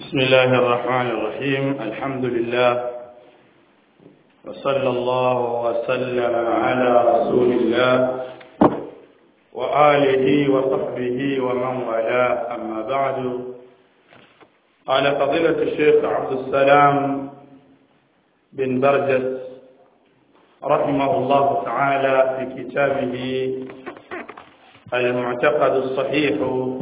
بسم الله الرحمن الرحيم الحمد لله وصلى الله وسلم على رسول الله وآله وصحبه ومن والاه أما بعد قال فضيلة الشيخ عبد السلام بن برجس رحمه الله تعالى في كتابه المعتقد الصحيح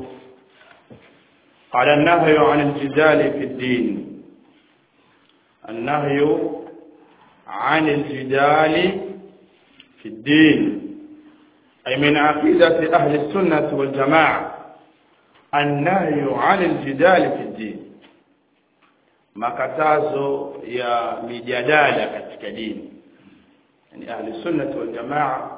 على النهي عن الجدال في الدين النهي عن الجدال في الدين أي من عقيدة أهل السنة والجماعة النهي عن الجدال في الدين makatazo ya mijadala katika dini yani ahli sunnah wal jamaa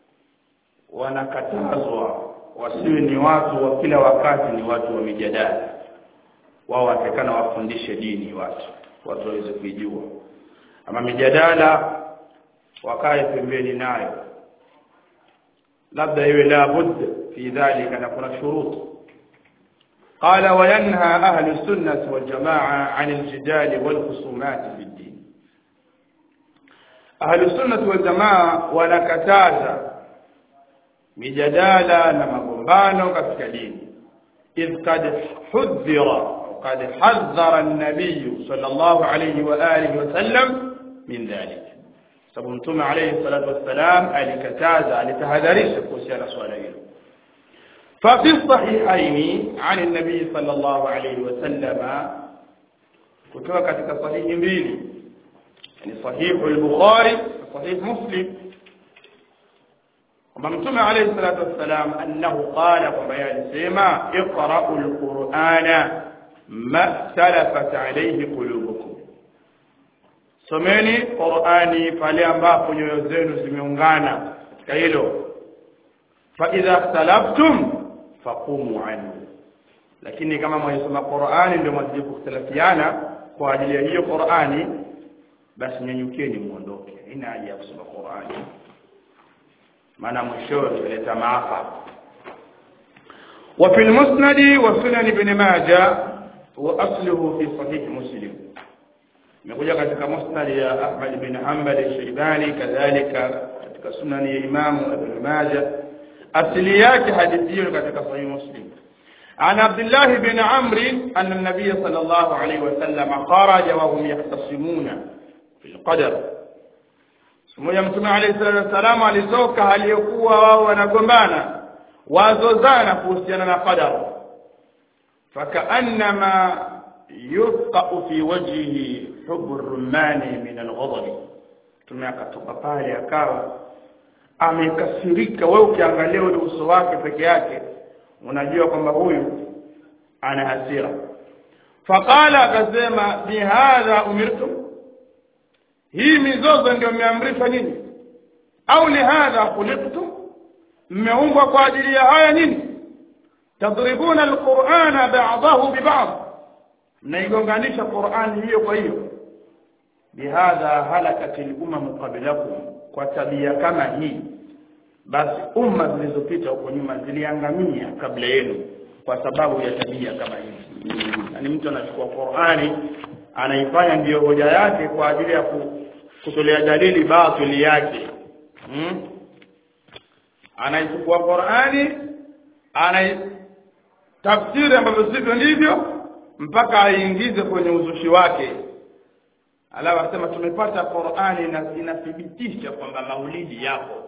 wanakatazwa wasiwe ni watu wa kila wakati ni watu wa mijadala wao watakana wafundishe dini watu watu waweze kuijua ama mijadala wakae pembeni nayo labda iwe la bud fi dhalika na kuna shuruti قال وينهى أهل السنة والجماعة عن الجدال والخصومات في الدين أهل السنة والجماعة ونكتازا mijadala na magombano katika dini idh kad hudhira qad hadhara an-nabiy sallallahu alayhi wa alihi wa sallam min dhalik sababu mtume alayhi salatu wassalam alikataza alitahadharisha kuhusiana swala hilo ففي الصحيحين عن النبي صلى الله عليه وسلم kutoka katika sahihi mbili yani sahihu al-bukhari sahih muslim kwamba mtume alayhi salatu wassalam annahu qala kwamba yeye alisema iqra'u al-qur'ana ma talafat alayhi qulubukum someni qur'ani pale ambapo nyoyo zenu zimeungana katika hilo fa idha ikhtalaftum faqumu anhu lakini kama mwaisoma Qur'ani ndio mwazidi kuختلفiana kwa ajili ya hiyo Qur'ani basi nyanyukeni muondoke ina haja ya kusoma Qur'ani maana mwisho italeta maafa وفي المسند وسنن ابن ماجه واصله في صحيح مسلم imekuja katika musnad ya Ahmad bin Hanbal al-Shaybani kadhalika katika sunan ya Imam Ibn Majah asili yake hadithi hiyo katika sahih Muslim عن عبد الله بن عمرو أن النبي صلى الله عليه وسلم خرج وهم يختصمون في القدر Mmoja Mtume alayhi salatu wasallam alitoka aliyokuwa wao wanagombana wazozana kuhusiana na qadar fakaannama yufqa'u fi wajhihi hubbu rumani min al-ghadab Mtume akatoka pale akawa amekasirika wewe ukiangalia ule uso wake peke yake unajua kwamba huyu ana hasira faqala akasema bihadha umirtum hii mizozo ndio mmeamrishwa nini au lihadha khuliqtum mmeumbwa kwa ajili ya haya nini tadribuna alqur'ana ba'dahu biba'd mnaigonganisha qur'ani hiyo kwa hiyo bihadha halakat al-umam qablakum kwa tabia kama hii basi umma zilizopita huko nyuma ziliangamia kabla yenu kwa sababu ya tabia kama hii yani mtu anachukua Qur'ani anaifanya ndiyo hoja yake kwa ajili ya kutolea dalili batili yake hmm? anaichukua Qur'ani anaitafsiri ambavyo sivyo ndivyo mpaka aingize kwenye uzushi wake alafu asema tumepata Qur'ani na inathibitisha kwamba maulidi yapo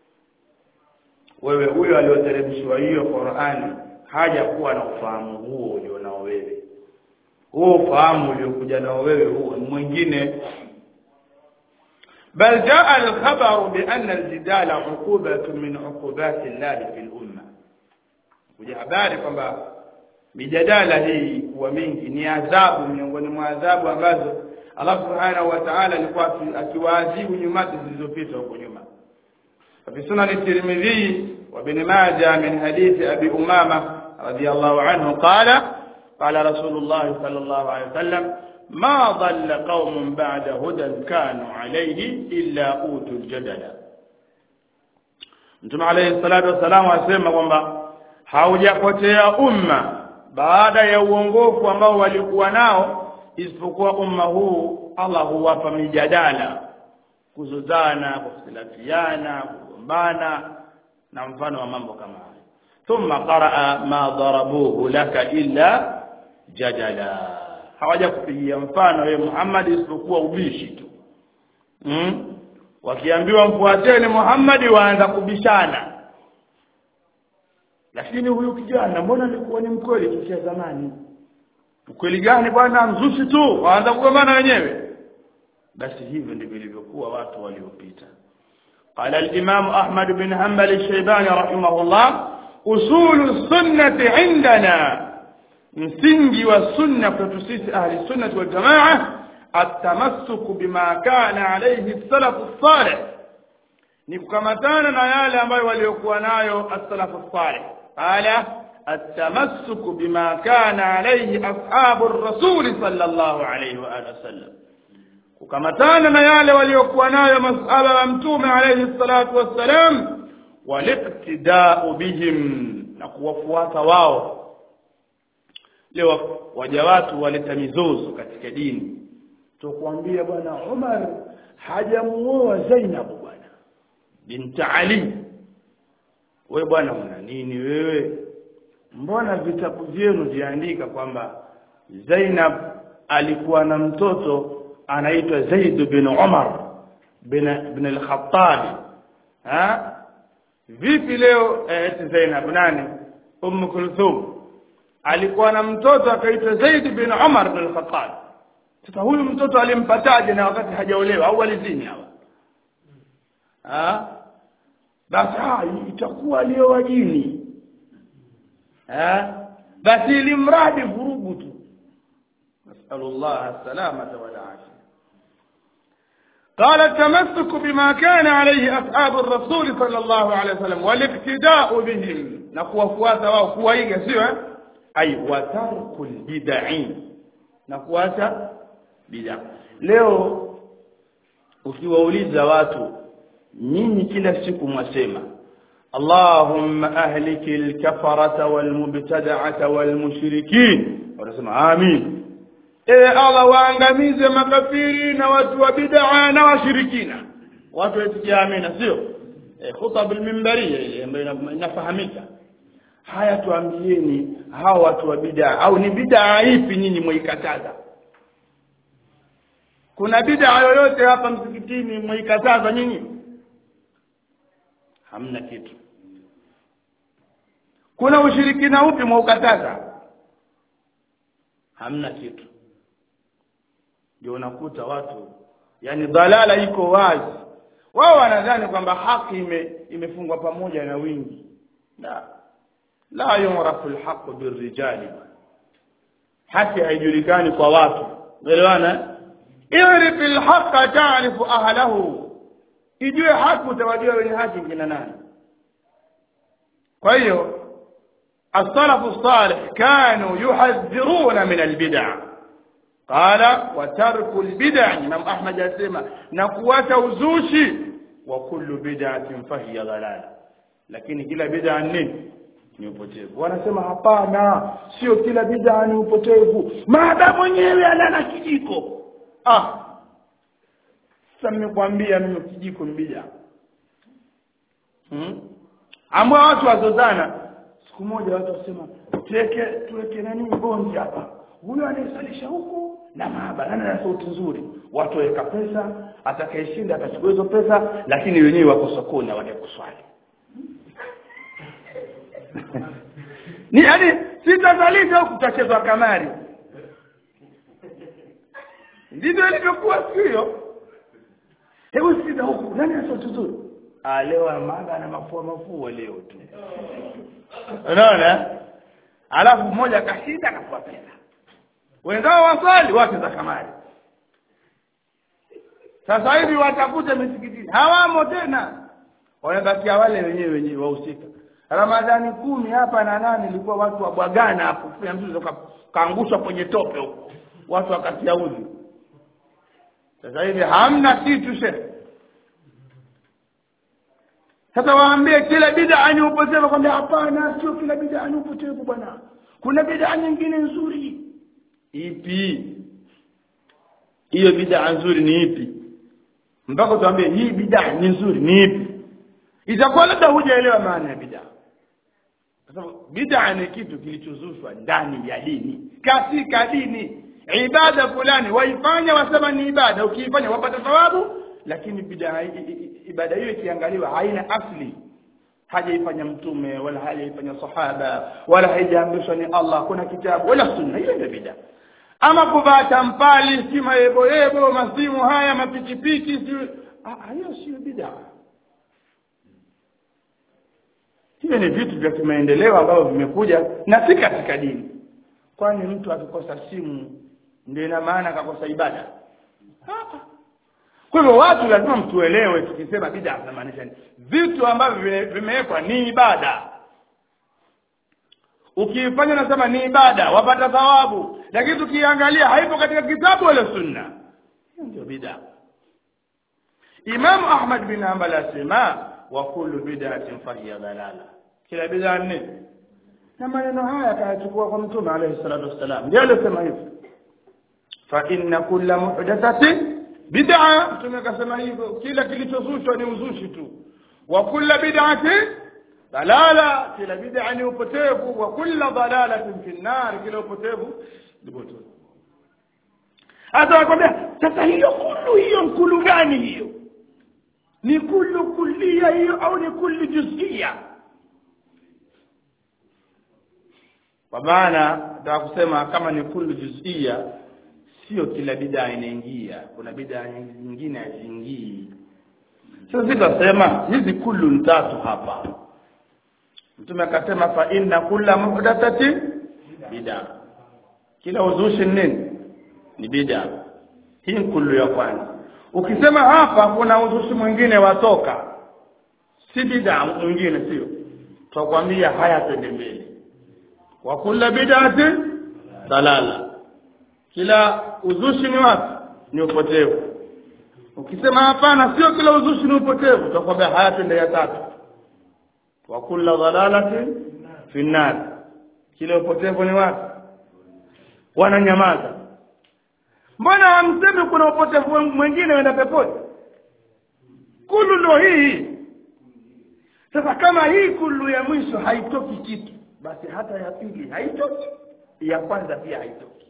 wewe huyo aliyoteremshwa hiyo Qur'ani haja kuwa na ufahamu huo ulionao wewe huo ufahamu uliokuja nao wewe huo mwingine بل جاء الخبر بأن الجدال عقوبة من عقوبات الله في الأمة kuja habari kwamba mijadala hii kuwa mingi ni adhabu miongoni mwa adhabu ambazo Allah subhanahu wa ta'ala alikuwa akiwaadhibu nyumati zilizopita huko nyuma في سنن الترمذي وابن ماجه من حديث أبي أمامة رضي الله عنه قال قال رسول الله صلى الله عليه وسلم ما ضل قوم بعد هدى كانوا عليه إلا أوتوا الجدل Mtume alayhi salatu wasalam asema kwamba haujapotea umma baada ya uongofu ambao walikuwa nao isipokuwa umma huu Allah huwapa mijadala kuzozana kukhtilafiana kugombana na mfano wa mambo kama hayo thumma qaraa ma darabuhu laka illa jadala hawaja kupigia mfano wewe Muhammad isipokuwa ubishi tu mm? wakiambiwa mfuateni Muhammad waanza kubishana lakini huyu kijana mbona alikuwa ni mkweli tukia zamani ukweli gani bwana mzushi tu waanza kugombana wenyewe basi hivyo ndivyo ilivyokuwa watu waliopita قال الإمام أحمد بن حنبل الشيباني رحمه الله أصول السنة عندنا msingi wa sunna kwetu sisi ahli sunnah wal jamaa atamassuku bima kana alayhi salafu salih ni kukamatana na yale ambayo waliokuwa nayo as-salafu salih qala atamassuku bima kana alayhi ashabu ar-rasul sallallahu alayhi wa alihi wasallam kukamatana na yale waliokuwa nayo masahaba wa mtume alayhi salatu wassalam waliqtida'u bihim na kuwafuata wao leo waja watu waleta mizozo katika dini tukwambia bwana Umar hajamuoa Zainab bwana binti Ali wewe bwana una nini wewe mbona vitabu vyenu viandika kwamba Zainab alikuwa na mtoto anaitwa Zaid bin Umar bin bin al-Khattab ha vipi leo eti Zainab nani Umm Kulthum alikuwa na mtoto akaitwa Zaid bin Umar bin al-Khattab sasa huyu mtoto alimpataje na wakati hajaolewa au alizini hawa ah basi ah itakuwa alioa jini ah basi ilimradi vurugu tu nasallallahu salamata wal afia قال التمسك بما كان عليه أصحاب الرسول صلى الله عليه وسلم والاقتداء بهم نقوى فواسا وقوى سوى أي وترك البدع نقوى بدع leo ukiwauliza watu nyinyi kila siku mwasema Allahumma ahliki al-kafarata wal-mubtada'ata wal-mushrikin wanasema amin ewe Allah waangamize makafiri na watu wa bid'a na washirikina watu watikia amina sio eh, khutab al-minbariyya ile ambayo inafahamika haya tuambieni hao watu wa bid'a au ni bid'a ipi nyinyi mwaikataza kuna bid'a yoyote hapa msikitini mwaikataza nyinyi hamna kitu kuna ushirikina upi mwaukataza hamna kitu ndio unakuta watu yani dhalala iko wazi wao wanadhani kwamba haki ime, imefungwa pamoja na wingi la la yurafu alhaq birrijali haki haijulikani kwa watu umeelewana irif alhaq ta'rifu ahlahu ijue haki utawajua wenye haki kina nani kwa hiyo السلف الصالح كانوا يحذرون من البدع قال وترك البدع امام احمد يسمى نقوات uzushi وكل بدعه فهي ضلال lakini kila bid'a nini ni upotevu wanasema hapana sio kila bid'a ni upotevu maadamu mwenyewe alana kijiko ah sasa nimekwambia mimi kijiko ni bid'a hmm? ambao watu wazozana siku moja watu wasema tuweke tuweke nani bonzi hapa huyo anayesalisha huku na maaba nani ana sauti nzuri watu waweka pesa atakayeshinda atachukua hizo pesa lakini wenyewe wako sokoni wale kuswali ni yani sitazalisha huku tutachezwa kamari ndivyo ilivyokuwa siku hiyo hebu sikiza huku nani ana sauti nzuri ah leo maaba na mafua mafua leo tu unaona alafu mmoja akashinda akapewa pesa wenzao waswali wake za kamari sasa hivi watakuta misikitini hawamo tena wanabakia wale wenyewe wenyewe wahusika ramadhani kumi hapa na nane ilikuwa watu wabwagana hapo kufanya mtu kaangushwa kwenye tope huko watu wakatia udhi sasa hivi hamna kitu shehe sasa waambie kila bid'a ni upotevu kwambia hapana sio kila bid'a ni upotevu bwana kuna bid'a nyingine nzuri ipi hiyo bid'a nzuri ni ipi mpaka tuambie hii bid'a ni nzuri ni ipi itakuwa labda hujaelewa maana ya bid'a kwa sababu bid'a ni kitu kilichozushwa ndani ya dini katika dini ibada fulani waifanya wasema ni ibada ukiifanya wapata thawabu lakini bid'a ibada hiyo ikiangaliwa haina asli hajaifanya mtume wala hajaifanya sahaba wala haijaamrishwa ni Allah kuna kitabu wala sunna hiyo ndio bid'a ama kuvaa tampali si mayeboyebo masimu haya mapikipiki si hiyo sio bid'a hiyo ni vitu vya kimaendeleo ambavyo vimekuja na si katika dini kwani mtu akikosa simu ndio ina maana akakosa ibada kwa hivyo watu lazima mtuelewe tukisema bid'a tunamaanisha nini vitu ambavyo vimewekwa ni ibada ukiifanya nasema ni ibada wapata thawabu lakini tukiangalia haipo katika kitabu wala sunna hiyo ndio bid'a Imam Ahmad bin Hanbal asema wa kullu bid'atin fahiya dalala kila bid'a ni na maneno haya akayachukua kwa mtume alayhi salatu wassalam ndio alisema hivyo fa inna kulla muhdathatin bid'a mtume akasema hivyo kila kilichozushwa ni uzushi tu wa kulla bid'atin dalala kila bid'a ni upotevu wa kulla dalalatin fi nar kila upotevu ni potevu hata wakwambia sasa hiyo kullu hiyo nkulu gani hiyo ni kullu kullia hiyo au ni kullu juzia kwa maana nataka kusema kama ni kullu juzia sio kila bid'a inaingia kuna bid'a nyingine haziingii sasa sisi tunasema hizi kullu tatu hapa mtume akasema fa inna kulla muhdathatin bid'a kila uzushi nini ni bid'a hii kullu ya kwanza ukisema hapa kuna uzushi mwingine watoka si bid'a mwingine sio tutakwambia haya twende mbele wa kulla bid'atin dalala kila uzushi ni wapi ni upotevu ukisema hapana sio kila uzushi ni upotevu tutakwambia haya twende ya tatu wa kulla dalalatin fi nar kila upotevu ni wapi wananyamaza mbona hamsemi kuna upotevu mwingine wenda peponi kulu ndo hii sasa kama hii kulu ya mwisho haitoki kitu basi hata ya pili haitoki ya kwanza pia haitoki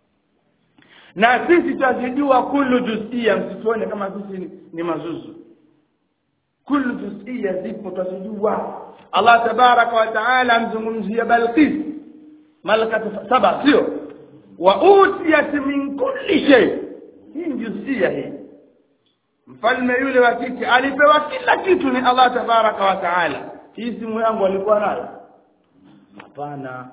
na sisi twazijua kulu juzia msituone kama sisi ni, ni mazuzu kulu juzia zipo twazijua allah tabaraka wa taala amzungumzia balqis malakatu saba sio wa utiyat min kulli shay hii juzia hii mfalme yule wa kike alipewa kila kitu ni allah tabaraka wa taala hii simu yangu alikuwa nayo hapana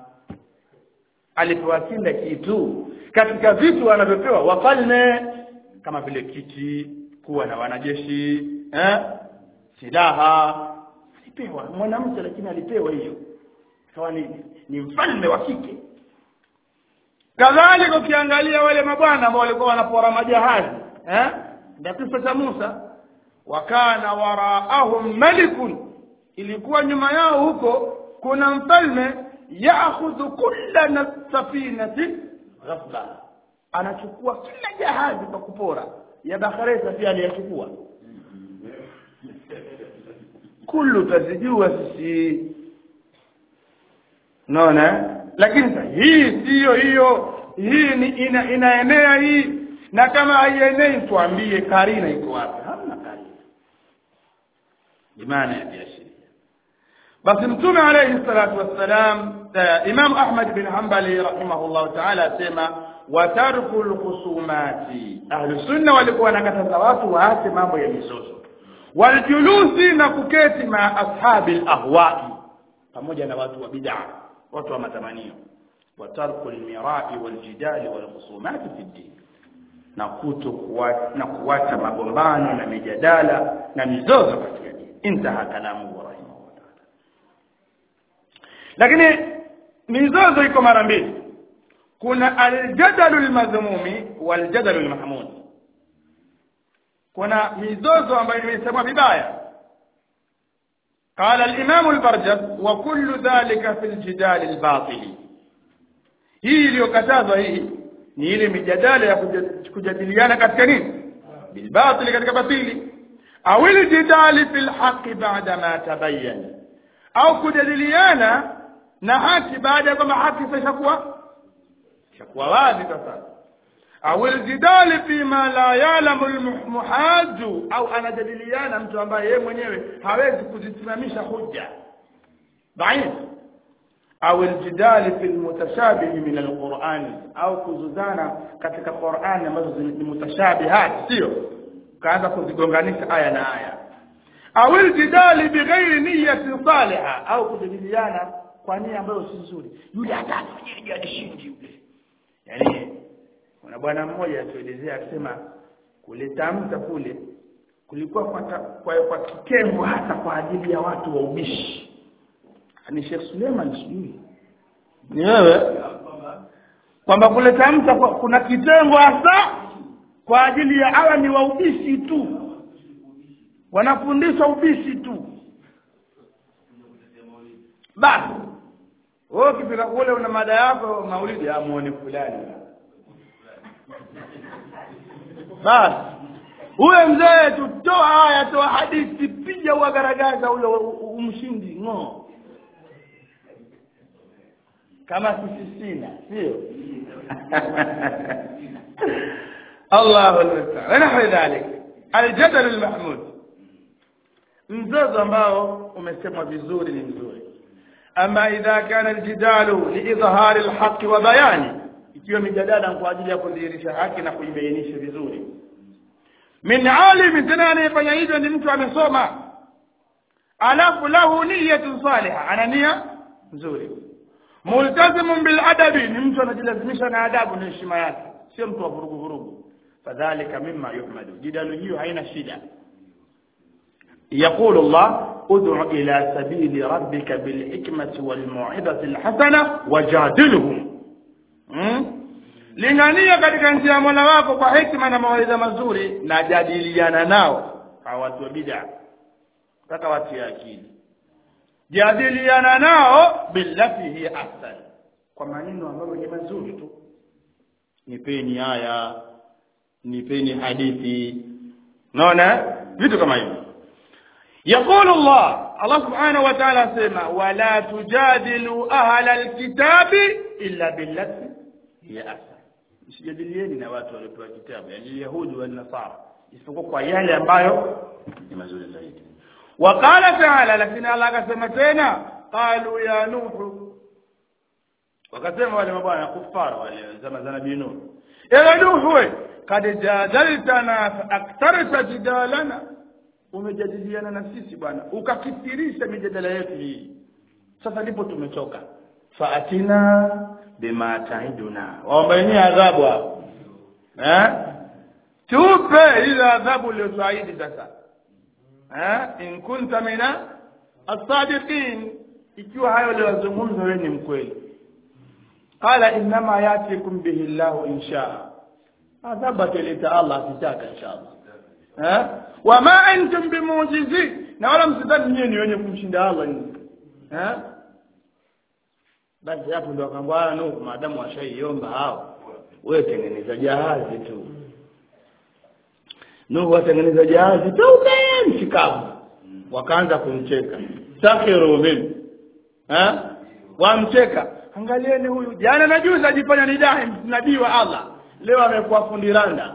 alipewa kila kitu katika vitu wanavyopewa wafalme kama vile kiti kuwa na wanajeshi eh? silaha alipewa mwanamke lakini alipewa hiyo ikawa ni, ni mfalme wa kike kadhalika ukiangalia wale mabwana ambao walikuwa wanapora majahazi eh? ndio kisa cha Musa wakana waraahum malikun ilikuwa nyuma yao huko kuna mfalme yaakhudhu kulla safinati ghasba anachukua kila jahazi kwa kupora ya bakharesa pia aliyachukua kullu tazijua sisi naona lakini sasa hii siyo hiyo hii ni ina, inaenea hii na kama haienei tuambie karina iko wapi hamna karina imani ya biashara basi mtume alayhi salatu wassalam imam ahmad bin hanbali rahimahullah ta'ala asema wa tarku alkhusumati ahlu sunna walikuwa wanakataza watu waache mambo ya mizozo waljulusi na kuketi ma ashabi alahwai pamoja na watu wa bid'a watu wa matamanio wa tarku almirai waljidali walkhusumati fi din na kuto kuwacha na kuwacha magombano na mijadala na mizozo katika dini intaha kalamu lakini mizozo iko mara mbili kuna aljadalu almadhmumi waljadalu almahmud kuna mizozo ambayo imesemwa vibaya قال الإمام البرجب وكل ذلك في الجدال الباطل hii iliyokatazwa hii ni ile mijadala ya kuja- kujadiliana katika nini bilbatili katika batili au iljidali fil haqi ba'da ma tabayyana au kujadiliana na haki baada ya kwamba haki sasa ishakuwa ishakuwa wazi sasa au iljidali fima la ya'lamu almuhaju au anajadiliana mtu ambaye yeye mwenyewe hawezi kuzisimamisha hujja dhaif au iljidali fi almutashabih min alquran au kuzuzana katika Qur'an ambazo ni mutashabihat sio kaanza kuzigonganisha aya na aya au iljidali bighairi niyyati salihah au kujadiliana kwa nia ambayo si nzuri yule atafanya alishindi yule yani kuna bwana mmoja atuelezea akisema kuleta mta kule kulikuwa kwa, ta- kwa, kwa kitengo hasa kwa ajili ya watu wa ubishi ni Sheikh Suleiman sijui ni wewe kwamba kuleta mta kwa, kuna kitengo hasa kwa ajili ya hawa ni wa ubishi tu wanafundishwa ubishi tu basi wewe ukifika kule una mada yako maulidi amuone fulani basi huyo mzee tutoa haya toa hadithi piga uagaragaza ule umshindi ng'oo kama sisi sina sio الله المستعان ونحو ذلك الجدل المحمود mzozo ambao umesemwa vizuri ni mzuri ama idha kana aljidalu liidhhari alhaqi wa bayani ikiwa mijadala kwa ajili ya kudhihirisha haki na kuibainisha vizuri min alim tena anayefanya hivyo ni mtu amesoma alafu lahu niyatun salihah ana nia nzuri multazimun bil adabi ni mtu anajilazimisha na adabu na heshima yake sio mtu wa vurugu vurugu fadhalika mimma yuhmadu jidalu hiyo haina shida يقول الله ادع إلى سبيل ربك بالحكمة والموعظة الحسنة وجادلهم lingania katika njia ya mola wako kwa hikma na mawaidha mazuri na jadiliana nao hawa watu wa bid'a mpaka watu ya akili jadiliana nao billati hi ahsan kwa maneno ambayo ni mazuri tu nipeni haya nipeni hadithi naona vitu kama hivyo يقول الله الله سبحانه وتعالى سيما ولا تجادلوا أهل الكتاب إلا بالتي هي أحسن msijadilieni na watu waliopewa kitabu yani yahudi wa nasara isipokuwa kwa yale ambayo ni mazuri zaidi waqala taala lakini allah akasema tena qalu ya nuhu wakasema wale mabwana kufara wale zama za nabii nuhu ewe nuhu we kad jadaltana fa aktarta jidalana umejadiliana na sisi bwana ukakithirisha mijadala yetu hii sasa ndipo tumechoka faatina bima taiduna waombeni adhabu hapo eh tupe ile adhabu uliyotuahidi sasa eh in kunta mina as-sadiqin ikiwa hayo uliyozungumza wewe ni mkweli qala innama yatikum bihi llahu insha adhabu ataleta Allah akitaka inshallah eh wama antum bimujizi na wala msidhani nyinyi ni wenye kumshinda Allah nyinyi eh basi hapo ndo akamwambia Nuhu maadamu washaiomba hao wewe tengeneza jahazi tu Nuhu atengeneza jahazi tu nchi kavu wakaanza kumcheka sakhiru min eh wamcheka angalieni huyu jana na juzi ajifanya ni dahi nabii wa Allah leo amekuwa fundi randa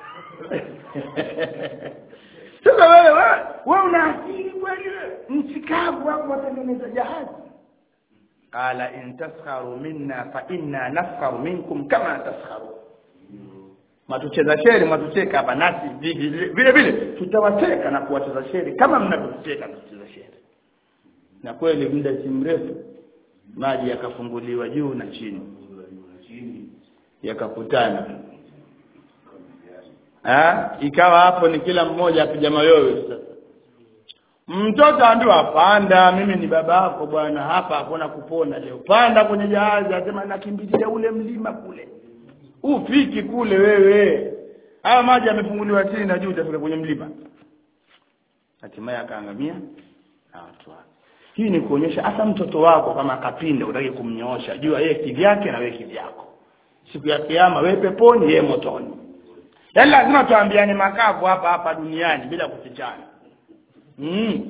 sasa wewe wewe wewe una akili kweli nchi kavu hapo watengeneza jahazi qala in taskharu minna fa inna naskharu minkum kama taskharu matucheza sheri matucheka hapa nasi vile vile tutawacheka na kuwacheza sheri kama mnavyocheka na kucheza sheri na kweli muda si mrefu maji yakafunguliwa juu na chini yakakutana ha? ikawa hapo ni kila mmoja apiga mayowe sasa mtoto ambiwa panda mimi ni baba yako bwana hapa hakuna kupona leo panda kwenye jahazi asema nakimbilia ule mlima kule ufiki kule wewe haya maji yamefunguliwa chini na juu utafika kwenye mlima hatimaye akaangamia na watu wake hii ni kuonyesha hata mtoto wako kama akapinda utaki kumnyoosha jua yeye kivyake na wewe kivyako siku ya kiyama wewe peponi yeye motoni yaani lazima tuambiane makavu hapa hapa duniani bila kufichana mm.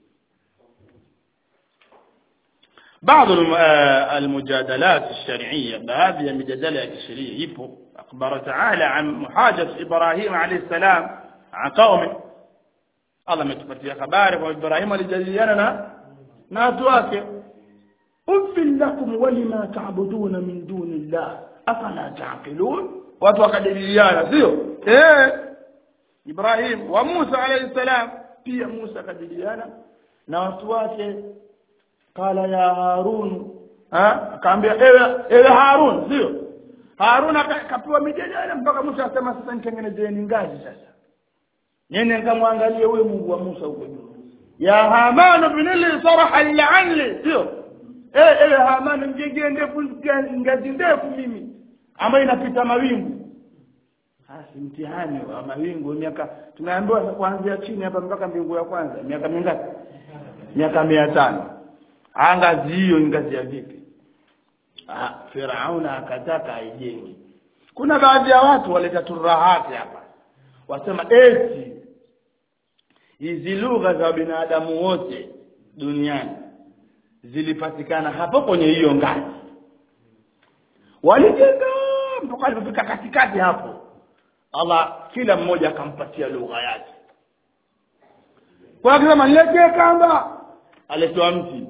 بعض الم- آه، المجادلات الشرعية بهذه المجادلة الشرعية يبو أخبر تعالى عن محاجة إبراهيم عليه السلام عن قومه الله متفتي خباره وإبراهيم لجليانا ناتواك أفل لكم ولما تعبدون من دون الله أفلا تعقلون وتوكدليانا سيو إيه إبراهيم وموسى عليه السلام في موسى كدليانا ناتواك qala ya harun ha akaambia ewe ewe harun sio harun aka- akapewa mijadala mpaka musa asema sasa nitengenezeni ngazi sasa nene nikamwangalie huyo mungu wa musa huko juu ya haman binili saraha la'anli sio eh ewe haman mjengee ndefu ngazi ndefu mimi ambayo inapita mawingu basi mtihani wa mawingu miaka tunaambiwa kuanzia chini hapa mpaka mbingu ya kwanza miaka mingapi miaka mia tano Ah, ngazi hiyo ni ngazi ya vipi ah firauna akataka aijenge kuna baadhi ya watu waleta turahati hapa wasema eti hizi lugha za binadamu wote duniani zilipatikana hapo kwenye hiyo ngazi walijenga mpaka alipofika katikati hapo Allah kila mmoja akampatia lugha yake kwa akisema niletee kamba aletoa mti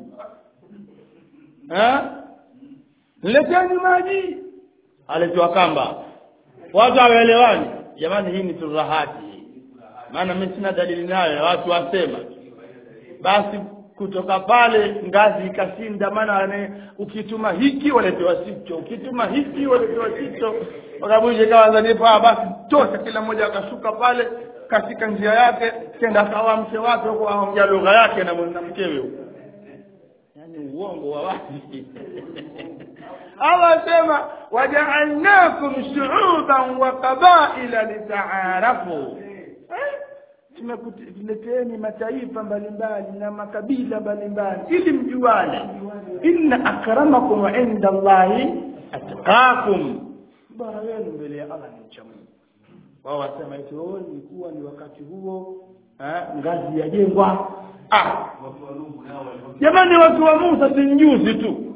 eh nileteni maji aletoa kamba watu hawaelewani jamani hii ni turahati maana mimi sina dalili nayo watu wasema basi kutoka pale ngazi ikashinda maana ane- ukituma hiki waletewa sicho ukituma hiki waletewa sicho wakabuje kawa zanipa basi tosha kila mmoja akashuka pale katika njia yake kenda akawa mke wake huko aongea lugha yake na mwana mkewe huko yani uongo wa wazi Allah sema waja'alnakum shu'uban wa qabaila litaarafu Eh? tumekuleteni mataifa mbalimbali na makabila mbalimbali ili mjuane inna akramakum inda Allahi atqakum bora wenu mbele ya Allah ni mcha Mungu wao wasema eti oh ilikuwa ni wakati huo eh, ngazi yajengwa ah jamani watu wa Musa si njuzi tu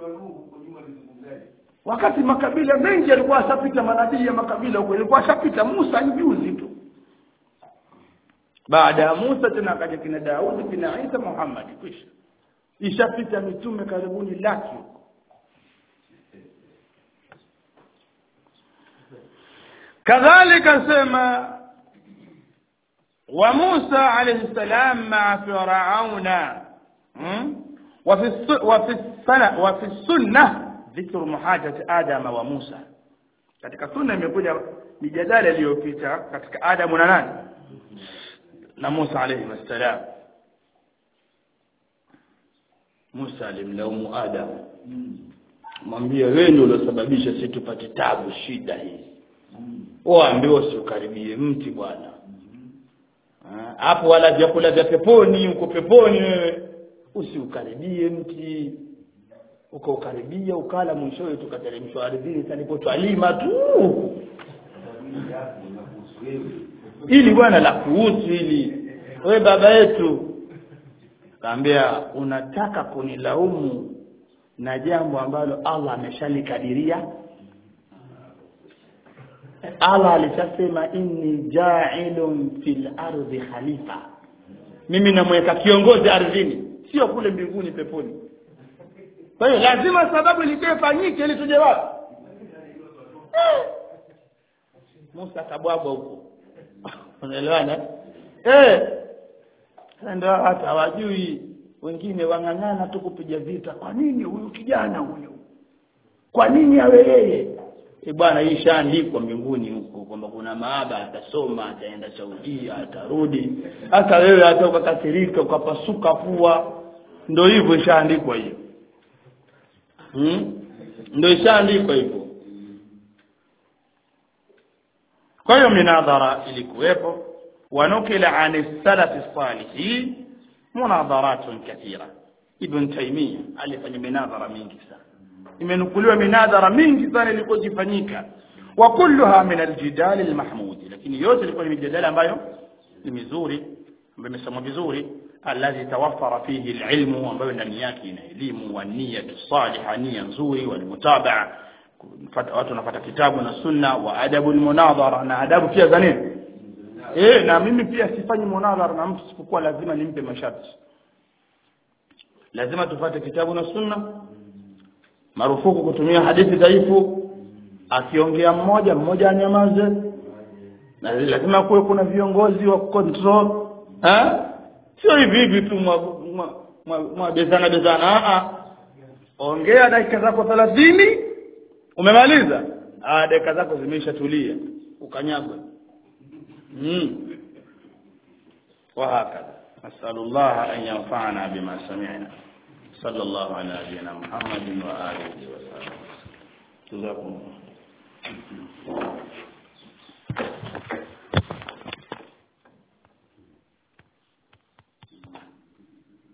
wakati makabila mengi yalikuwa ashapita manabii ya makabila huko ilikuwa ashapita Musa ni juzi tu baada ya Musa tena akaja kina Daudi kina Isa Muhammad kwisha ishapita mitume karibuni laki huko kadhalika sema wa Musa alayhi salam ma Firauna hmm? وفي الس- وفي السنة وفي السنة ذكر محاجة آدم وموسى katika sunna imekuja mijadala iliyopita katika Adamu na nani na Musa alayhi wasalam Musa alimlaumu Adam mwambie wewe ndio uliosababisha sisi tupate tabu shida hii waambiwa usiukaribie mti bwana Ah, hapo wala vyakula vya peponi uko peponi wewe usiukaribie mti ukaukaribia ukala mwishowe tukateremshwa ardhini talipotwalima tu ili bwana la kuhusu hili wewe baba yetu kaambia unataka kunilaumu na jambo ambalo Allah ameshalikadiria Allah alishasema inni ja'ilun fil ardi khalifa mimi namweka kiongozi ardhini sio kule mbinguni peponi kwa hiyo lazima sababu ilikuwa ifanyike ili tuje wapi Eh. Musa kabwabwa huko unaelewana eh Sasa ndio watu hawajui wengine wang'ang'ana tu kupiga vita kwa nini huyu kijana huyu kwa nini awe yeye e bwana hii ishaandikwa mbinguni huko kwamba kuna maaba atasoma ataenda Saudia atarudi hata wewe hata ukakasirika ukapasuka pua ndio hivyo ishaandikwa hiyo hmm? ndio ishaandikwa hivyo kwa hiyo minadhara ilikuwepo wanukila an salafi salihin munadharatun kathira ibn Taymiyyah alifanya minadhara mingi sana imenukuliwa minadhara mingi sana ilikuwa ikifanyika wa kulluha min aljidal almahmud lakini yote ilikuwa ni mijadala ambayo ni mizuri ambayo imesomwa vizuri alladhi tawaffara fihi alilmu ambayo ndani yake ina elimu wa niyatu salihah nia nzuri wal mutabaa watu wanafuata kitabu na sunna wa adabu almunadhara na adabu pia za nini eh na mimi pia sifanyi munadhara na mtu sipokuwa lazima nimpe masharti lazima tufate kitabu na sunna marufuku kutumia hadithi dhaifu akiongea mmoja mmoja anyamaze na lazima kuwe kuna viongozi wa control eh sio hivi hivi tu mwa bezana bezana a ongea dakika zako 30 umemaliza ah dakika zako zimeshatulia ukanyagwe mm وهكذا نسأل الله أن ينفعنا بما سمعنا صلى الله على نبينا محمد وآله وصحبه جزاكم الله